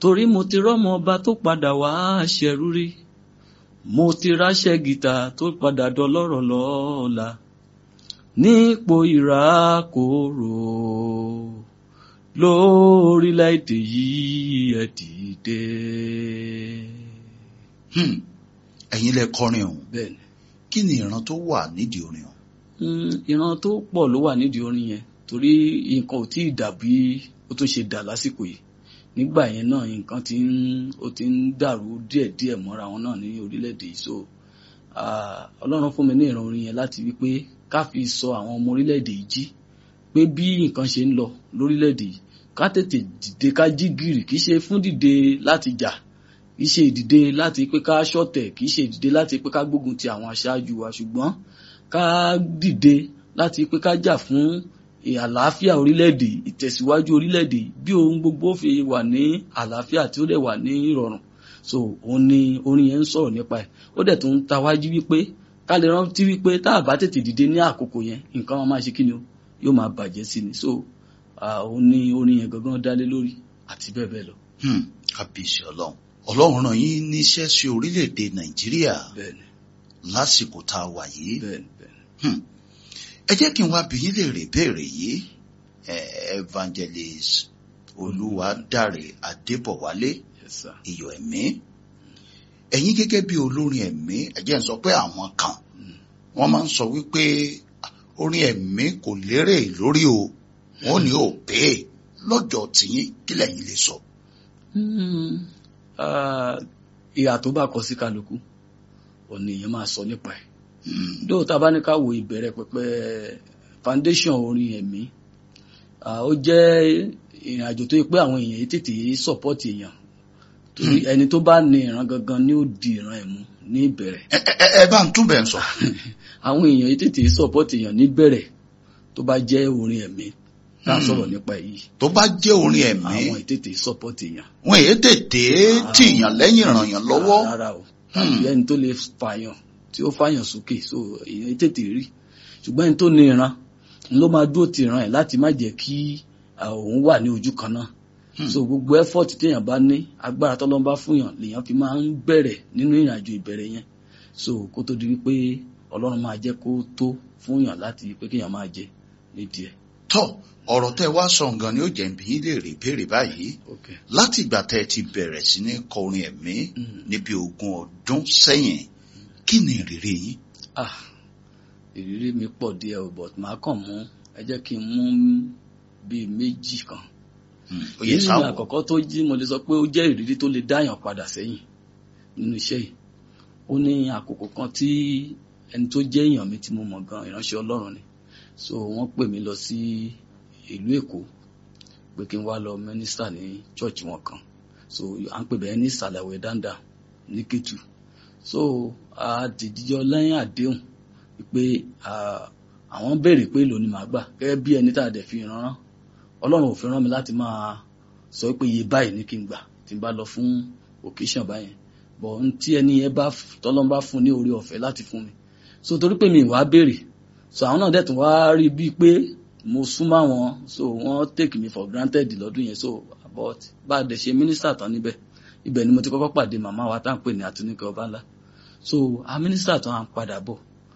torí mo ti rọ́mọ ọba tó padà wá ṣẹrú rí mo ti ráṣẹ́ gìtà tó padà dọlọ́rọ̀ lọ́la nípò ìrákòrò lórílẹ̀‐èdè yìí ẹ dìde. Hmm. ẹ̀yin lẹ kọrin ọ̀hún bẹ́ẹ̀ni kí ni ìran tó wà nídìí orin ọ̀hún. Mm, ìran tó pọ̀ ló wà nídìí orin yẹn torí nǹkan ò tí ì dàbí ó tún ṣe dà lásìkò yìí nígbà yẹn náà nǹkan ti ń ó ti ń dàrú díẹ̀díẹ̀ mọ́ra wọn náà ní orílẹ̀-èdè yìí so ah, ọlọ́run fún mi ní ìran orin yẹn láti wípé ká fi sọ àwọn ọmọ orílẹ̀-èdè yìí jí pé bí nǹkan ṣe ń lọ lórílẹ̀-èdè yìí ká tètè dìde ká jí gìrì kì í ṣe fún dìde láti jà kì í ṣe ìdìde láti pé ká ṣọ̀tẹ̀ kì í ṣe ìdìde láti pé ká gbógun ti àwọn aṣáájú wa ṣùgbọ́n ká dìde láti pé ká jà fún àlàáfíà orílẹ̀-èdè ìtẹ̀síwájú orílẹ̀-èdè bí ohun gbogbo fi wà ní àlàáfíà tí ó dẹ̀ wà ní ìrọ̀rùn so òun ni orin yẹn ń sọ̀rọ̀ nípa ẹ̀ ó dẹ̀ tún ń tawájú wípé ká lè rántí wípé tá a bá tètè dìde ní àkókò yẹn nǹkan wọn máa ṣe kí ni o yóò máa bàjẹ́ sí ni so ah, òun ni orin yẹn gangan dálé lórí àti bẹ́ẹ̀ bẹ́ẹ̀ lọ Hmm. kábíyèsí ọlọ́run ọlọ́run rán yín níṣẹ́ sí orílẹ̀-èdè nàìjíríà bẹ́ẹ̀ni lásìkò tá a wà yìí. bẹ́ẹ̀ni bẹ́ẹ̀ni Hmm. ẹ jẹ́ kí n wá bi yín léèrè béèrè yìí Eh, evangelist olúwadáre adébọ̀wálé yes sir iyọ̀ ẹ̀mí ẹ̀yin gẹ́gẹ́ bí olórin ẹ̀mí ẹ jẹ́ n sọ pé àwọn kan wọ́n máa ń sọ wípé orin ẹ̀mí kò lérè lórí o wọ́n ní ò pé lọ́jọ́ tìyín kí lẹ́yìn lè sọ. Hmm, ah, ìhà tó bá kọ sí kálukú òní èèyàn máa sọ nípa ẹ̀ Hmm. dóòtà bá ní ká wo ìbẹ̀rẹ̀ pẹ̀pẹ̀ foundation orin ẹ̀mí ah, ó jẹ́ ìrìn àjò tó yẹ pé àwọn èèyàn yìí tètè support èèyàn torí ẹni tó bá ní ìran gangan ni ó di ìran ẹ̀ mú ní ìbẹ̀rẹ̀ ẹ ẹ- ẹ bá ń túbẹ̀ ń sọ. àwọn èèyàn yìí tètè support èèyàn níbẹ̀rẹ̀ tó bá jẹ́ orin ẹ̀mí tá à ń sọ̀rọ̀ nípa èyí tó bá jẹ́ orin ẹ̀mí àwọn ìtètè support èèyàn wọn èyí tètè tìyàn lẹ́yìn ràn yàn lọ́wọ́. rárá o tàbí ẹni tó lè fàyàn tí ó fàyàn sókè so èèyàn tètè rí ṣùgbọ́n ẹni tó ní ìran ń ló máa dúró ti ìran ẹ̀ láti má jẹ́ kí ah, òun wà ní ojú kan náà Hmm. so gbogbo effort téèyàn bá ní agbára tọ́lọ́run bá fúnyàn lèèyàn fi máa ń bẹ̀rẹ̀ nínú ìrìn àjò ìbẹ̀rẹ̀ yẹn so kó tó di wípé ọlọ́run máa jẹ́ kó tó fúnyàn láti pé kéèyàn máa jẹ nídìí ẹ̀. tọ́ ọ̀rọ̀ tẹ́ wá sọ nǹkan ni ó jẹ́ bí yín lè rí béèrè báyìí Okay. láti ìgbà tẹ́ ẹ ti bẹ̀rẹ̀ sí ní kọrin ẹ̀mí Mm. níbi ogún ọdún sẹ́yìn kí ni ìrírí yín. ah ìrírí mi pọ̀ díẹ̀ o but màá kàn mú ẹ jẹ́ kí n mú bíi méjì kan Hmm. ó yẹ ìrírí mi sáwọ àkọ́kọ́ tó jí mo lè sọ pé ó jẹ́ ìrírí tó lè dáyàn padà sẹ́yìn nínú iṣẹ́ yìí ó ní àkókò kan tí ẹni tó jẹ́ èèyàn mi tí mo mọ̀ gan ìránṣẹ́ Ọlọ́run ni so wọ́n pè mí lọ sí ìlú Èkó pé kí n wá lọ mínísítà ní chọ́ọ̀chì wọn kan so à ń pè bẹ́ẹ̀ ní sàlàwẹ̀ dáńdá ní Kétu so a dìjọ lẹ́yìn àdéhùn pé ah, àwọn béèrè pé èlò ni màá gbà gẹ́gẹ́ bí ẹni tá a dẹ̀ fi rán Ọlọ́run ò fi rán mi láti máa sọ pé iye báyìí ní kí n gbà tí n bá lọ fún occasion báyẹn bọ̀ n tí ẹni yẹn bá tọ́lọ́n bá fún ní orí ọ̀fẹ́ láti fún mi so torí pé mi ì wá béèrè so àwọn náà dẹ̀ tún wá rí bíi pé mo súnmọ́ wọn so wọ́n take me for granted lọ́dún yẹn so but bá a dẹ̀ ṣe mínísítà tán níbẹ̀ ibẹ̀ ni mo ti kọ́kọ́ pàdé màmá wa tá à ń pè ní Àtúnikẹ́ Ọbánlá so a mínísítà tán à ń padà bọ̀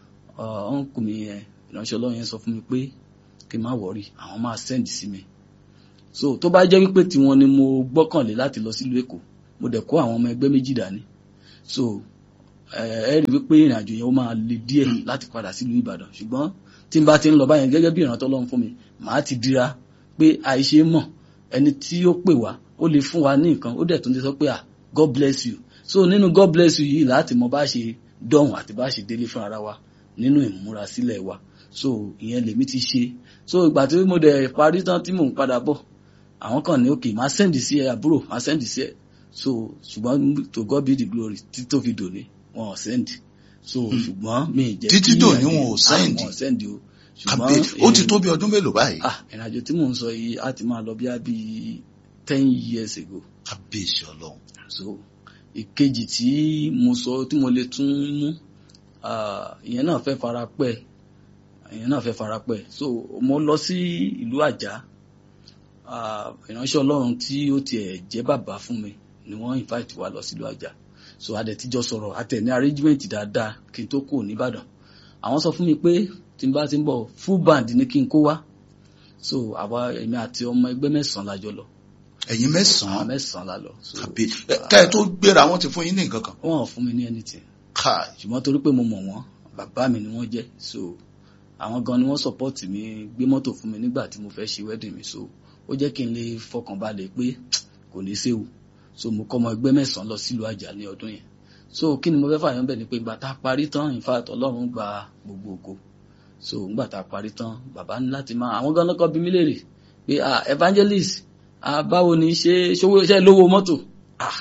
ọ̀nkù mi yẹn ìránṣẹ́ Ọlọ́run yẹn sọ fún mi pé kí n má wọ̀rí àwọn máa send sí mi so tó bá jẹ́ wípé tiwọn ni mo gbọ́kànlé láti lọ sílùú Èkó mo dẹ̀ kó àwọn ọmọ ẹgbẹ́ méjì dání so ẹ ẹ rí wípé ìrìn àjò yẹn ó máa le díẹ̀ láti padà sílùú Ìbàdàn ṣùgbọ́n tí n bá ti ń lọ báyẹn gẹ́gẹ́ bí ìrántọ́ Ọlọ́run fún mi màá ti dira pé àìṣe mọ̀ ẹni tí ó pè wá ó lè fún wa ní nǹkan ó dẹ̀ tún lè sọ pé ah God bless you so nínú God bless you yìí láti mọ bá ṣe dọ̀hùn àti bá ṣe délé fún ara wa nínú ìmúrasílẹ̀ wa so ìyẹn lèmi ti ṣe so ìgbà tí mo dẹ̀ parí tán tí mò ń padà bọ̀ àwọn kan ní òkè máa sẹ́ndì sí ẹ àbúrò máa sẹ́ndì sí ẹ so ṣùgbọ́n to God be the glory títí tó fi dòní wọn ò sẹ́ndì so ṣùgbọ́n mi ì jẹ́ Títí kí dòní ìrìn- wọn ò sẹ́ndì? Ah, wọn ò sẹ́ndì o Kábíyèsí ó ti tó bí ọdún mélòó báyìí. ah ìrìnàjò tí mò ń sọ yìí á ti máa lọ bí i bí ten years ago kábíyèsí ọlọ́run. so ìkejì tí mo sọ tí mo lè tún mú ah, ìyẹn náà fẹ́ fara pẹ́ ìyẹn náà fẹ́ fara pẹ́ so mo lọ sí ìlú àjá ah, ìránṣẹ́ ọlọ́run tí ó tiẹ̀ jẹ́ bàbá fún mi ni wọ́n invite wa lọ sílùú àjà so a dẹ̀ tíjọ sọ̀rọ̀ a tẹ̀ ní arrangement dáadáa kí n tó kù nìbàdàn àwọn sọ fún mi pé tí n bá ti ń bọ̀ full band ni kí n kó wá so àwa èmi àti ọmọ ẹgbẹ́ mẹ́sàn-án la jọ lọ ẹ̀yin àwọn mẹ́sàn-án mẹ́sàn-án la lọ so tàbí ká ẹ tó gbéra wọn ti fún yín ní nǹkan kan wọ́n ò fún mi ní anything káì ṣùgbọ́n torí pé mo mọ̀ wọ́n bàbá mi ni wọ́n jẹ́ so àwọn gan ni wọ́n support mi gbé mọ́tò fún mi nígbà tí mo fẹ́ ṣe wedding mi so ó jẹ́ kí n lè fọkàn balẹ̀ pé kò ní séwu so mo kọ́ ọmọ ẹgbẹ́ mẹ́sàn-án lọ sílùú àjà ní ọdún yẹn so kí ni mo fẹ́ fàyàn bẹ̀ ni pé ìgbà tá a parí tán in fact ọlọ́run gba gbogbo ògo so ìgbà tá a parí tán bàbá ní láti máa àwọn gan lọ́kọ́ bí mí léèrè pé ah evangelist ah báwo ni ṣe ṣówó iṣẹ́ lówó mọ́tò ah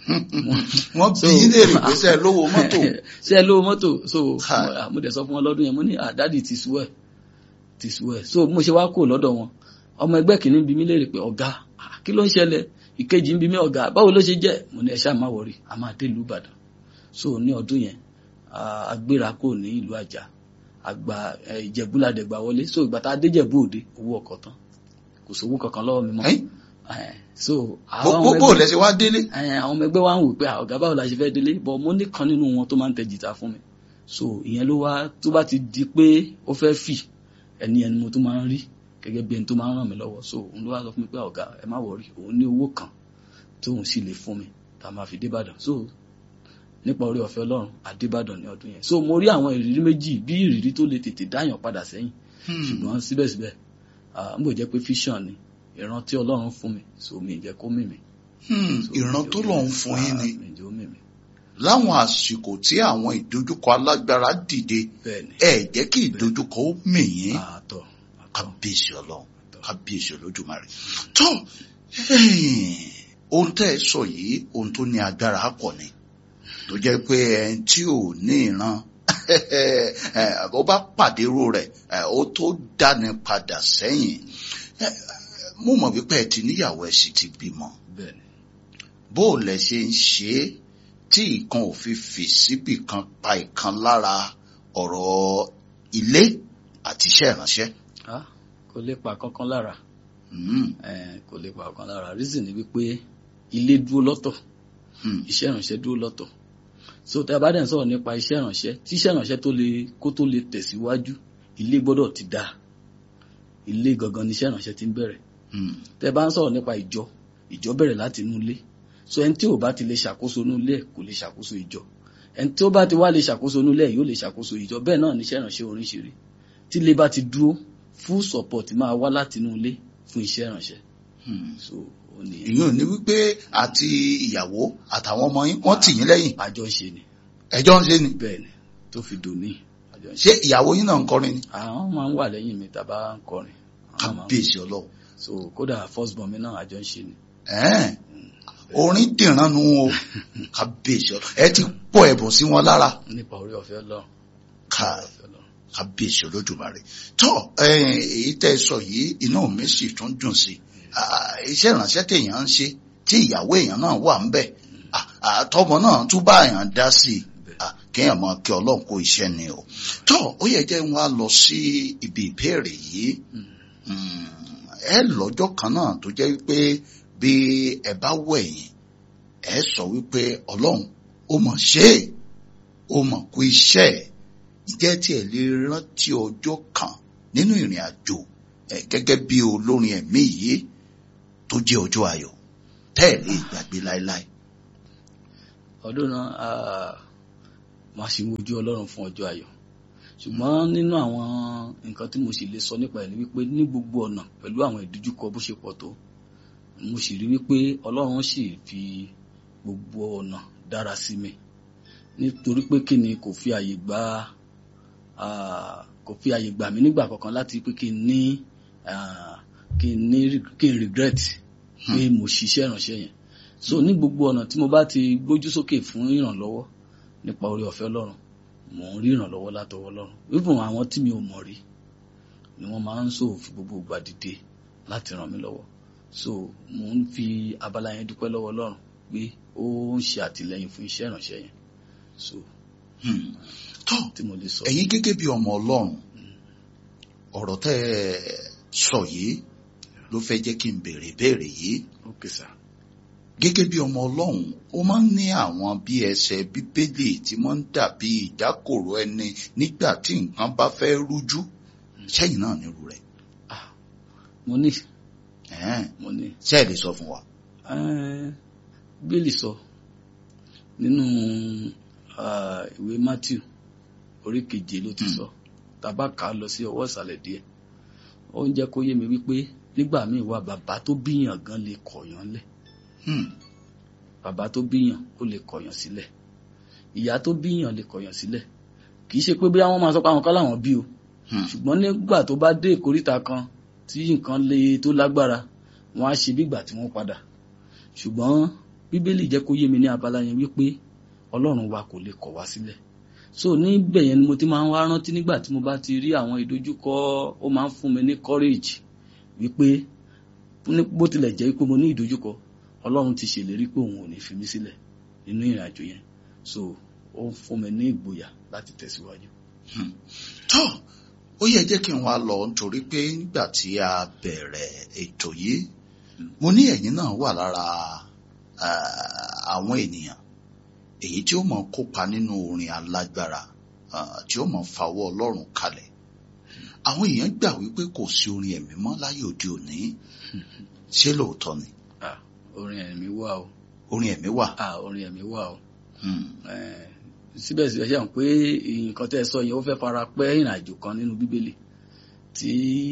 wọ́n bí yín léèrè pé sẹ́ ẹ lówó mọ́tò ṣe ẹ lówó mọ́tò so Ha. mo- mo dẹ̀ sọ fún wọn lọ́dún yẹn mo ní àdádì ti sú ẹ̀ ti sú ẹ̀ so mo ṣe wá kó lọ́dọ̀ wọn ọmọ ẹgbẹ́ kìíní bí mi léèrè pé ọ̀gá ah, kí ló ń ṣẹlẹ̀ ìkejì ń bí mi ọ̀gá báwo ló ṣe jẹ́ mo ní ẹ ṣáà má wọrí a máa dé ìlú Ìbàdàn so ní ọdún yẹn ah, a gbéra kò ní ìlú Àjà àgbà Ìjẹ̀bú la dẹ̀ gbà wọlé so ìgbà tá a dé Ìjẹ̀bú Òde owó ọkọ̀ tán kò sówó kankan lọ́wọ́ mi mọ́ Ẹ́n? Eh, so àwọn ọmọ gbogbo ẹgbẹ́- lẹ́sẹ̀ wá délé ẹ, àwọn ọmọ ẹgbẹ́ wa ń wò pé "Ah, ọ̀gá báwo la ṣe fẹ́ délé bọ̀ mo ní kan nínú wọn tó máa ń tẹ jìtá fún mi so ìyẹn ló wá tó bá ti di pé ó fẹ́ fì ẹni ẹni mo tó máa ń rí gẹ́gẹ́ bí ẹni tó máa ń ràn mí lọ́wọ́ so òun ló wá sọ fún mi pé ọ̀gá ẹ má wọrí òun ní owó kan tóun sì lè fún mi tá a máa fi débàdàn so nípa orí ọ̀fẹ́ Ọlọ́run àdébàdàn ní ọdún yẹn so mo rí àwọn ìrírí méjì bí ìrírí tó lè tètè dáyàn padà sẹ́yìn ṣùgbọ́n síbẹ̀síbẹ̀ ah, n bò jẹ́ pé fiction ni ìran tí Ọlọ́run fún mi so mi ì jẹ́ kó mì mí Hmm, ìran tó lọ́n fún yín ni mi ì jẹ́ ó mì mí láwọn àsìkò tí àwọn ìdojúkọ alágbára dìde bẹ́ẹ̀ ni ẹ jẹ́ kí ìdojúkọ ó mì yín àtọ̀ àtọ̀ kábíyèsí ọlọ́run àtọ̀. kábíyèsí olódùmarè tó ohun tẹ́ ẹ sọ yìí ohun tó ní agbára pọ̀ ni tó jẹ́ pé ẹni tí ò ní ìran ó bá pàdé irú rẹ̀ ẹ, ó tó dáni padà sẹ́yìn Ẹ, mo mọ̀ wípé ẹ ti níyàwó ẹ sì ti bímọ bẹ́ẹ̀ ni bó o lẹ ṣe ń ṣe é tí ìkan ò fi fì síbì kan pa ìkan lára ọ̀rọ̀ ilé àti iṣẹ́ ìránṣẹ́. Ah, kò lè pa kankan lára Hmm, Eh, kò lè pa kankan lára reason ni wípé ilé dúró lọ́tọ̀ hmm, iṣẹ́ ìránṣẹ́ dúró lọ́tọ̀ so tí a bá dẹ̀ ń sọ̀rọ̀ nípa iṣẹ́ ìránṣẹ́ tí iṣẹ́ ìránṣẹ́ tó lè kó tó lè tẹ̀síwájú ilé gbọ́dọ̀ ti dáa ilé gangan ni iṣẹ́ ìránṣẹ́ ti ń bẹ̀rẹ̀ hmm. tẹ́ bá ń sọ̀rọ̀ nípa ìjọ ìjọ bẹ̀rẹ̀ láti inú ilé so ẹni tí ò bá ti lè ṣàkóso inú ilé ẹ̀ kò lè ṣàkóso ìjọ ẹni tí ó bá ti wá lè ṣàkóso inú ilé ẹ̀ yóò lè ṣàkóso ìjọ bẹ́ẹ̀ náà ni iṣẹ́ ìránṣẹ́ orin ṣe rí tí ilé bá ti dúró full support máa wá láti inú ilé fún iṣẹ́ ìránṣẹ́ hmm. so ó ní ìyẹn ò ní wípé àti ìyàwó àtàwọn ọmọ yín wọ́n tì yín lẹ́yìn àjọ ń ṣe ni ẹjọ́ ń ṣe ni bẹ́ẹ̀ ni tó fi dòní àjọ ń ṣe ṣé ìyàwó yín náà ń kọrin ni àwọn máa ń wà lẹ́yìn mi tàbá ń kọrin àwọn máa ń- kábíyèsí ọlọ́run so kódà first born mi náà àjọ ń ṣe ni Ẹ̀ẹ́n, orin dìran nu o kábíyèsí ọlọ́run ẹ ti pọ̀ ẹ̀bùn sí wọn lára nípa orí ọ̀fẹ́ Ọlọ́run ká orí ọ̀fẹ́ Ọlọ́run kábíyèsí olódùmarè tó ẹ̀yin, èyí tẹ́ ẹ sọ yìí inú mi sì tún dùn sí i Ah, iṣẹ́ ìránṣẹ́ téèyàn ń ṣe tí ìyàwó èèyàn náà wà ń bẹ̀ Ah, ah, tọmọ náà tún bá èèyàn dá sí i Ah, kéèyàn mọ kí ọlọ́run kó iṣẹ́ ni o tó ó yẹ jẹ́ wọn á lọ sí ibi ìbéèrè yìí Mm. Mm, ẹ lọ́jọ́ kan náà tó jẹ́ wípé bí ẹ bá wẹ̀yìn ẹ sọ wípé ọlọ́run ó mọ̀ ṣe é ó mọ̀ kó iṣẹ́ ẹ̀ ǹjẹ́ tí ẹ lè rántí ọjọ́ kan nínú ìrìn àjò ẹ gẹ́gẹ́ bí olórin ẹ̀mí yìí tó jẹ́ ọjọ́ ayọ̀ tẹ́ ẹ̀ lè gbàgbé láéláé. ọdún náà ah, máa ṣe wojú Ọlọ́run fún ọjọ́ ayọ̀ ṣùgbọ́n nínú àwọn nǹkan tí mo sì lè sọ nípa ẹ̀ ni wípé ní gbogbo ọ̀nà pẹ̀lú àwọn ìdojúkọ bó ṣe pọ̀ tó mo sì rí wípé Ọlọ́run sì fi gbogbo ọ̀nà dára sí mi nítorí pé kí ni kò fi àyè gbà ah, kò fi àyè gbà mí nígbà kankan láti pé kí n ní ah, kí n ní kí n regret pé mo ṣiṣẹ́ ìránṣẹ́ yẹn so ní gbogbo ọ̀nà tí mo bá ti gbójú sókè fún ìrànlọ́wọ́ nípa orí ọ̀fẹ́ Ọlọ́run mò ń rí ìrànlọ́wọ́ látọwọ́ Ọlọ́run even àwọn tí mi ò mọ̀ rí ni wọ́n máa ń sọ fi gbogbo ìgbà dìde láti ràn mí lọ́wọ́ so mò ń fi abala yẹn dúpẹ́ lọ́wọ́ Ọlọ́run pé ó ń ṣe àtìlẹ́yìn fún iṣẹ́ ìránṣẹ́ yẹn so Hmm. tó tí mo lè sọ. ẹ̀yin gẹ́gẹ́ bí ọmọ ọlọ́run ọ̀rọ̀ tẹ́ ẹ sọ yìí ló fẹ́ jẹ́ kí n béèrè béèrè yìí ok sir gẹ́gẹ́ bí ọmọ ọlọ́run ó máa ń ní àwọn bí ẹsẹ̀ bíbélì tí wọ́n ń dàbí ìdákòrò ẹni nígbà tí nǹkan bá fẹ́ rújú sẹ́yìn náà nírú rẹ̀ ah mo ní Ẹ̀hẹ́n. mo ní ṣé ẹ lè sọ fún wa. Eh, bíbélì sọ nínú ah, ìwé matthew orí keje ló ti Hmm. sọ tàbá kà á lọ sí ọwọ́ ìsàlẹ̀ díẹ̀ ó ń jẹ́ kó yé mi wípé nígbà míì wà bàbá tó bíyàn gan lè kọ̀yàn lẹ̀ Hmm. bàbá tó bíyàn ó lè kọ̀yàn sílẹ̀ ìyá tó bíyàn lè kọ̀yàn sílẹ̀ kì í ṣe pé bí àwọn máa sọ pé àwọn kan láwọn bí o Hmm. ṣùgbọ́n nígbà tó bá dé ìkóríta kan tí nǹkan le tó lágbára wọn á ṣe bí ìgbà tí wọ́n padà ṣùgbọ́n bíbélì jẹ́ kó yé mi ní abala yẹn wípé ọlọ́run wa kò lè kọ̀ wá sílẹ̀ so níbẹ̀ yẹn ni mo ti máa ń wá rántí nígbà tí mo bá ti rí àwọn ìdojúkọ ó máa ń fún mi ní courage wípé ní- bó tilẹ̀ jẹ́ pé mo ní ìdojúkọ ọlọ́run ti ṣèlérí pé òun ò ní fi mí sílẹ̀ nínú ìrìn àjò yẹn so ó ń fún mi ní ìgboyà láti tẹ̀síwájú. tó ó yẹ jẹ́ kí n wá lọ nítorí pé nígbà tí a bẹ̀rẹ̀ ètò yìí mo ní ẹ̀yin náà wà lára ah, àwọn ènìyàn èyí tí ó mọ̀ kópa nínú orin alágbára ah, tí ó mọ̀ fawọ́ ọlọ́run kalẹ̀ àwọn èèyàn gbà wípé kò sí orin ẹ̀mí mọ́ láyé òde òní ṣé lóòótọ́ ni Ah, orin ẹ̀mí wà o orin ẹ̀mí wà ah orin ẹ̀mí wà o Hmm, Eh, síbẹ̀síbẹ̀ ṣe hàn pé nǹkan tẹ́ ẹ sọ yẹn ó fẹ́ fara pẹ́ ìrìn àjò kan nínú bíbélì tí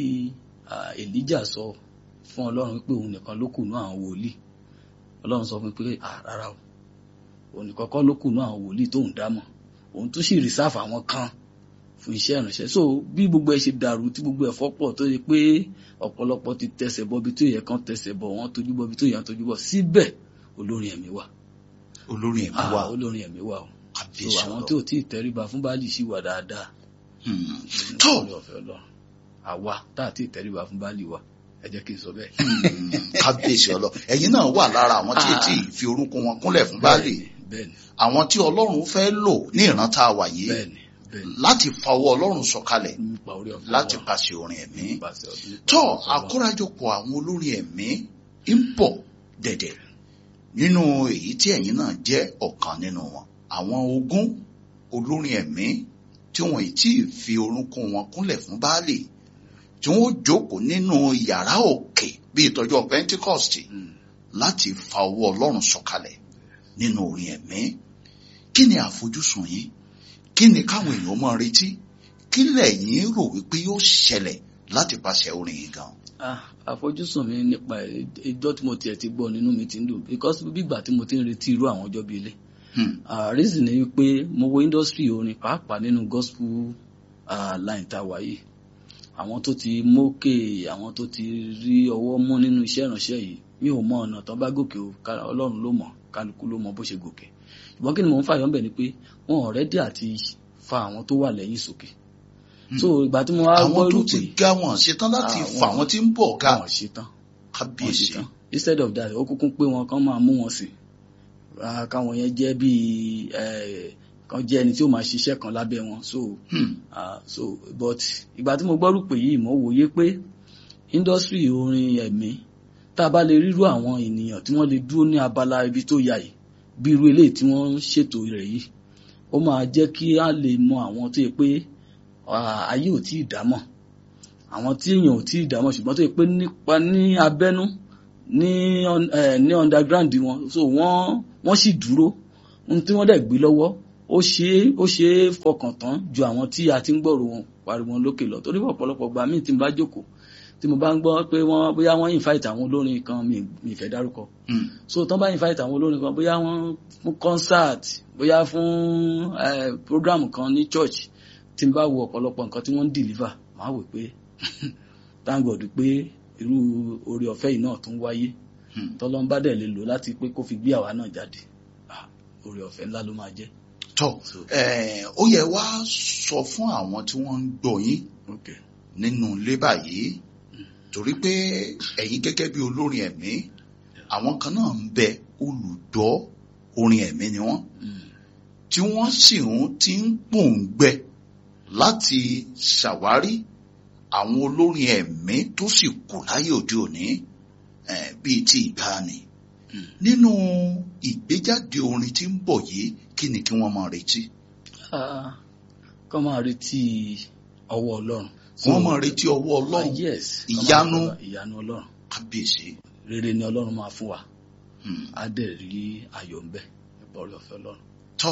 ah, Èlíjà sọ fún ọlọ́run pé òun nìkan ló kù ní àwọn wòlíì ọlọ́run sọ fún pé ah rárá o òun nìkan kọ́ ló kù ní àwọn wòlíì tóun dámọ̀ òun tún sì rìsáàfù àwọn kan fún iṣẹ́ ìránṣẹ́ so bí gbogbo ẹ ṣe dàrú tí gbogbo ẹ fọ́pọ̀ tó yẹ pé ọ̀pọ̀lọpọ̀ ti tẹsẹ̀ bọ bí tó yẹ kán tẹsẹ̀ bọ wọ́n tójú bọ bí tó yẹ kán tójú bọ síbẹ̀ olórin ẹ̀mí wà olórin ẹ̀mí Ah, wà olórin ẹ̀mí wà o so kábíyèsí àwọn ọlọ́run. tí ò tí ì tẹríba fún báàlì sì wà dáadáa Hmm, nínú tó oore ọ̀fẹ́ Ọlọ́run àwa tá à tí ì tẹríba fún báàlì wa ẹ jẹ́ kí n sọ bẹ́ẹ̀. Hmm, kábíyèsí ọlọ́run ẹ̀yin náà wà lára àwọn tí Ah. tí fi orúnkún wọn kúnlẹ̀ fún báàlì bẹ́ẹ̀ni àwọn tí ọlọ́run fẹ́ lò ní ìran tá a wà yìí bẹ́ẹ̀ni bẹ́ẹ̀ni láti fa ọwọ́ ọlọ́run sọ̀kalẹ̀ nípa oore ọ̀fẹ́ láti Ọlọ́run, pàṣẹ orin ẹ̀mí nípasẹ̀ ọdún nípa tó oore ọ̀fẹ́ Ọlọ́run. àkórajọpọ̀ àwọn olórin ẹ̀mí ń bọ̀ dẹ̀dẹ̀ nínú èyí tí ẹ̀yin náà jẹ́ ọ̀kan nínú wọn àwọn ogún olórin ẹ̀mí tí wọn ì tí ì fi orúnkún wọn kúnlẹ̀ fún báàlì tí wọn ó jókòó nínú yàrá òkè bí ìtọ́jú Pentecost Mm. láti fa ọwọ́ ọlọ́run sọ̀kalẹ̀ nínú orin ẹ̀mí kí ni àfojúsùn yín kí ni káwọn èèyàn máa retí kí lẹ̀yin rò wípé yóò ṣẹlẹ̀ láti pàṣẹ orin yìí gan. Ah, àfojúsùn mi nípa ìjọ tí mo tiẹ̀ ti gbọ́ nínú mi ti ń dùn because bígbà tí mo ti ń retí irú àwọn ọjọ́ bíi ilé Hmm, Ah, reason ni wípé mo wo industry orin pàápàá nínú gospel ah, line tá a wà yìí àwọn tó ti mókè àwọn tó ti rí ọwọ́ mú nínú iṣẹ́ ìránṣẹ́ yìí mi ò mọ ọ̀nà tó bá gòkè o ká- ọlọ́run ló mọ̀ kálukú ló mọ bó ṣe gòkè ṣùgbọ́n kí ni mò ń fàyọ́ ńbẹ̀ ni pé wọn ò rẹ́dí àti fa àwọn tó wà lẹ́yìn sókè Hmm. so ìgbà tí mo wá gbọ́ àwọn tó irú ti pé ga wọn ṣetán láti Ah, fà wọn- wọn tí ń bọ̀ ga wọn ò ṣetán wọn kábíyèsí ṣetán instead of that ó kúkú pé wọn kàn máa mú wọn sìn ra káwọn yẹn jẹ́ bíi eh, kan jẹ́ ẹni tí ó máa ṣiṣẹ́ kan lábẹ́ wọn so Hmm, ah so but ìgbà tí mo gbọ́rù pé yìí mo wòye pé industry orin ẹ̀mí tá a bá lè rírú àwọn ènìyàn tí wọ́n lè dúró ní abala ibi tó yà yìí bí irú eléyìí tí wọ́n ń ṣètò rẹ̀ yìí ó máa jẹ́ kí a lè mọ àwọn tó yẹ pé ah, ayé ò tí ì dámọ̀ àwọn tí èèyàn ò tí ì dámọ̀ ṣùgbọ́n tó yẹ pé nípa ní abẹ́nú ní un- eh, ní underground wọn so wọ́n wọ́n sì dúró ohun tí wọ́n dẹ̀ gbé lọ́wọ́ ó ṣe é ó ṣe é fọkàn tán ju àwọn tí a ti ń gbọ́rò wọn pariwo wọn lókè lọ torí ọ̀pọ̀lọpọ̀ gbà míì tí mo bá jókòó tí mo bá ń gbọ́ pé wọ́n bóyá wọ́n invite àwọn olórin kan mi mi fẹ́ dárúkọ hmm, so tán bá invite àwọn olórin kan bóyá wọ́n fún concert bóyá fún eh, program kan ní church tí n bá wo ọ̀pọ̀lọpọ̀ nǹkan tí wọ́n ń deliver màá wò pé thank God pé irú oore ọ̀fẹ́ yìí náà tún wáyé hmm. tọ́lọ́n bá dẹ̀ lè lò láti pé kó fi gbé àwa náà jáde Ah, oore ọ̀fẹ́ ńlá ló máa jẹ́. tó So, eh, ó yẹ wá sọ fún àwọn tí wọ́n ń gbọ́ yín okay. nínú ilé báyìí torí pé ẹ̀yin gẹ́gẹ́ bí olórin ẹ̀mí àwọn kan náà ń bẹ olùdọ́ orin ẹ̀mí ni wọ́n Mm. tí wọ́n sì ń ti ń pòǹgbẹ láti ṣàwárí àwọn olórin ẹ̀mí tó sì kù láyé òde òní eh, bíi ti ìgbàanì Mm. nínú ìgbéjáde orin tí ń bọ̀ yìí kí ni kí wọ́n máa retí Ah, kọ́ máa retí ọwọ́ ọlọ́run. wọ́n máa retí ọwọ́ Ah, ọlọ́run yes. kọ́ máa Ìyanu. retí ìyanu ọlọ́run. kábíyèsí rere ni ọlọ́run máa fún wa Hmm. á dẹ̀ rí ayọ̀ ń bẹ nípa orí ọ̀fẹ́ ọlọ́run. tọ́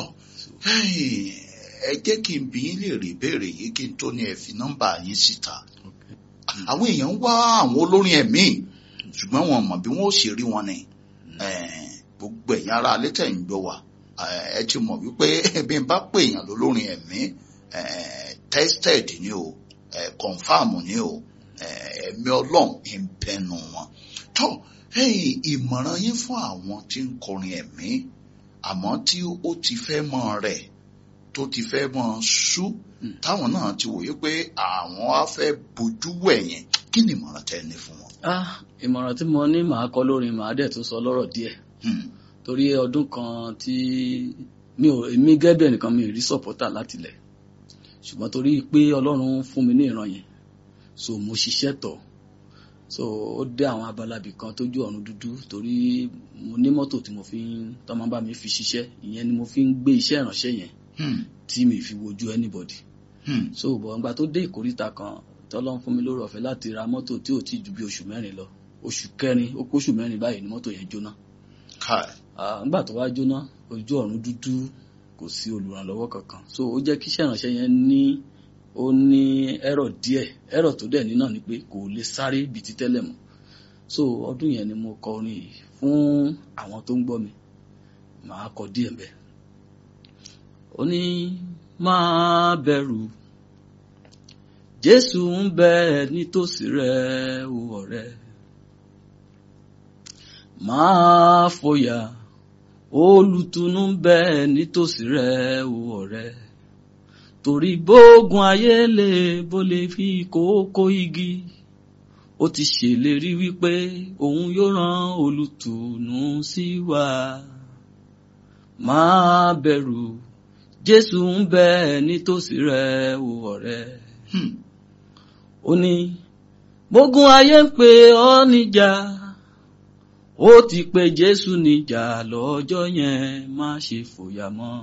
ẹ jẹ́ kí n bí yín lè rí ìbéèrè yìí kí n tó ní ẹ fi nọ́mbà yín síta àwọn èèyàn ń wá àwọn olórin ẹ̀mí ṣùgbọ́n wọn mọ̀ bí wọ́n ó ṣe rí wọn ni Eh, gbogbo ẹ̀yin ará alẹ́ tẹ̀ ń gbọ́ wa eh, ẹ ti mọ̀ wípé bí n bá pè èèyàn lólórin ẹ̀mí eh, tested ni o eh, confam ni o eh, ẹ̀mí ọlọ́run ń bẹnu wọn tọ́ ẹ̀yin ìmọ̀ràn yín fún àwọn tí ń kọrin ẹ̀mí àmọ́ tí ó ti fẹ́ mọ́ rẹ̀ tó ti fẹ́ mọ́ sú Mm. táwọn náà ti wòye pé àwọn á fẹ́ bojú wẹ̀yìn kí ni ìmọ̀ràn tẹ́ ẹ ní fún wọn. Ah, ìmọ̀ràn tí mo ní màá kọ lórin màá dẹ̀ tún sọ lọ́rọ̀ díẹ̀ Hmm. torí ọdún kan tí mi ò èmi gẹ́gẹ́ bí ẹnìkan mi ò rí sọ̀pọ́tà láti lẹ̀ ṣùgbọ́n torí pé ọlọ́run fún mi ní ìran yẹn so mo ṣiṣẹ́ tọ̀ so ó dé àwọn abalabi kan tójú ọ̀run dúdú torí mo ní mọ́tò tí mo fi ń tọ́mọ bá mi fi ṣiṣẹ́ ìyẹn ni mo fi ń gbé iṣẹ́ ìránṣẹ́ yẹn Hmm. tí mi fi wojú anybody Hmm. so bọ̀ ǹgbà tó dé ìkóríta kan tọ́lọ́run fún mi lórí ọ̀fẹ́ láti ra mọ́tò tí ò tí ju bí oṣù mẹ́rin lọ oṣù kẹrin ó kóṣù mẹ́rin báyìí ni mọ́tò yẹn jóná Kai. Ah, ǹgbà tó wá jóná ojú ọ̀run dúdú kò sí olùrànlọ́wọ́ kankan so ó jẹ́ kí iṣẹ́ ìránṣẹ́ yẹn ní ó ní ẹ̀rọ díẹ̀ ẹ̀rọ tó dẹ̀ ní náà ni pé kò lè sáré bíi ti tẹ́lẹ̀ mọ́ so ọdún yẹn ni mo kọ orin yìí fún àwọn tó ń gbọ́ mi màá kọ díẹ̀ mbẹ́ ó ní máa bẹ̀rù Jésù ń bẹ nítòsí rẹ o ọ̀rẹ́ máa fòyà olùtùnú ń bẹ nítòsí rẹ o ọ̀rẹ́ torí bógun ayé lè bó lè fi kókó igi ó ti ṣèlérí wípé òun yóò rán olùtùnú sí wa máa bẹ̀rù Jésù ń bẹ nítòsí rẹ o ọ̀rẹ́ Hmm. ó ní bógun ayé ń pè ọ́ níjà ó ti pe Jésù níjà lọ́jọ́ yẹn má ṣe fòyà mọ́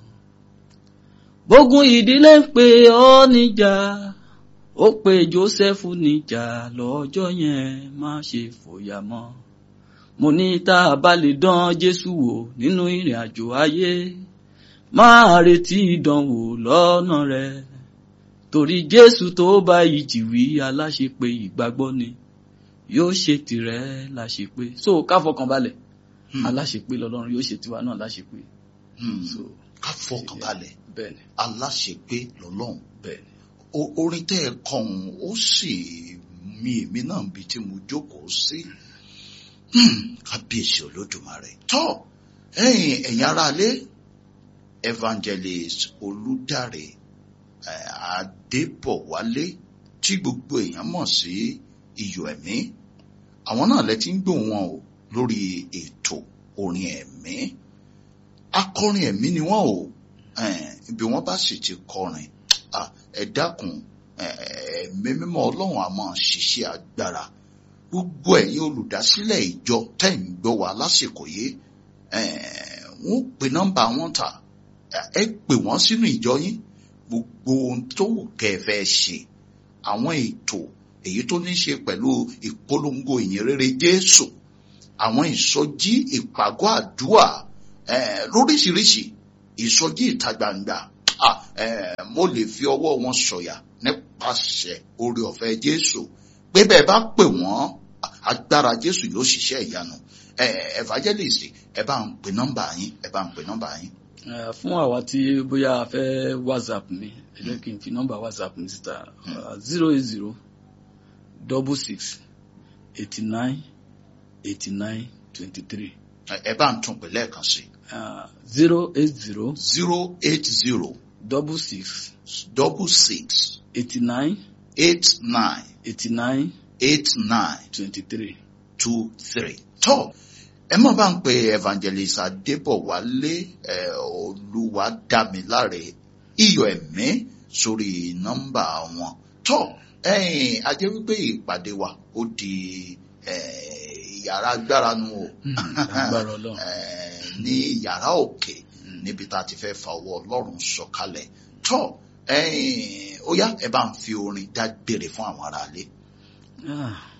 bógun ìdílé ń pè ọ́ níjà ó pe Jósẹ́fù níjà lọ́jọ́ yẹn má ṣe fòyà mọ́ mo ní tá a bá lè dán Jésù wò nínú ìrìn àjò ayé máa retí ìdánwò lọ́nà rẹ̀ torí jésù tó bá ìjì wí aláṣepé ìgbàgbọ́ ni yóò ṣe tìrẹ láṣepé so ká fọkàn balẹ̀ Hmm. aláṣepé lọ́lọ́run yóò ṣe tiwa náà láṣepé Hmm. so ká fọkàn balẹ̀ bẹ́ẹ̀ni aláṣepé lọ́lọ́run bẹ́ẹ̀ni O- orin tẹ́ ẹ kọ̀hún ó sì mi èmi náà bí tí mo jókòó sí Hmm. kábíyèsí olódùmarè tọ́ ẹ̀yin ẹ̀yin aráalé evangelist olùdarí eh, adébọ̀wálé tí gbogbo èèyàn mọ̀ sí iyọ̀ ẹ̀mí àwọn náà lẹ ti ń gbọ́ wọn o lórí ètò orin ẹ̀mí akọrin ẹ̀mí ni wọ́n o eh, ibi wọ́n bá sì ti kọrin ah, ẹ dákun eh, ẹ̀mí mímọ́ ọlọ́run a máa ṣiṣẹ́ agbára gbogbo ẹ̀yin olùdásílẹ̀ ìjọ tẹ́ ń gbọ́ wa lásìkò yìí eh, wọ́n pe nọ́mbà wọn ta ẹ pè wọ́n sínú ìjọ yín gbogbo ohun tó wù kẹ́ ẹ fẹ́ ṣe àwọn ètò èyí tó ní ṣe pẹ̀lú ìpolongo ìyìnrere Jésù àwọn ìsọjí ìpàgọ́ àdúrà eh, lóríṣiríṣi ìsọjí ìta gbangba ah, eh, mo lè fi ọwọ́ wọn sọ̀yà nípasẹ̀ oore ọ̀fẹ́ Jésù pé bẹ́ẹ̀ bá pè wọ́n agbára Jésù yóò ṣiṣẹ́ ìyanu eh, evangelist ẹ bá ń pè nọ́mbà yín ẹ bá ń pè nọ́mbà yín. Eh, fún àwa tí bóyá a fẹ́ whatsapp mi ẹ jẹ́ kí n fi nọ́mbà whatsapp mi síta zero eight zero double six eighty nine eighty nine twenty three ẹ ẹ bá ń tún pè lẹ́ẹ̀kan sí zero eight zero zero eight zero double six double six eighty nine eight nine eighty nine eight nine twenty three. two three. tó ẹ mọ̀ bá ń pe evangelist adébọ̀wálé ẹ olúwadámiláre iyọ̀ ẹ̀mí sórí nọ́mbà wọn tọ́ ẹ̀yìn a jẹ́ wípé ìpàdé wa ó di eh, yàrá agbára nu o agbára ọlọ́run Eh, ní yàrá òkè níbi tá a ti fẹ́ fa ọwọ́ ọlọ́run sọ̀kalẹ̀ tọ́ ẹ̀yìn ó yá ẹ bá ń fi orin dágbére fún àwọn aráalé. Ah,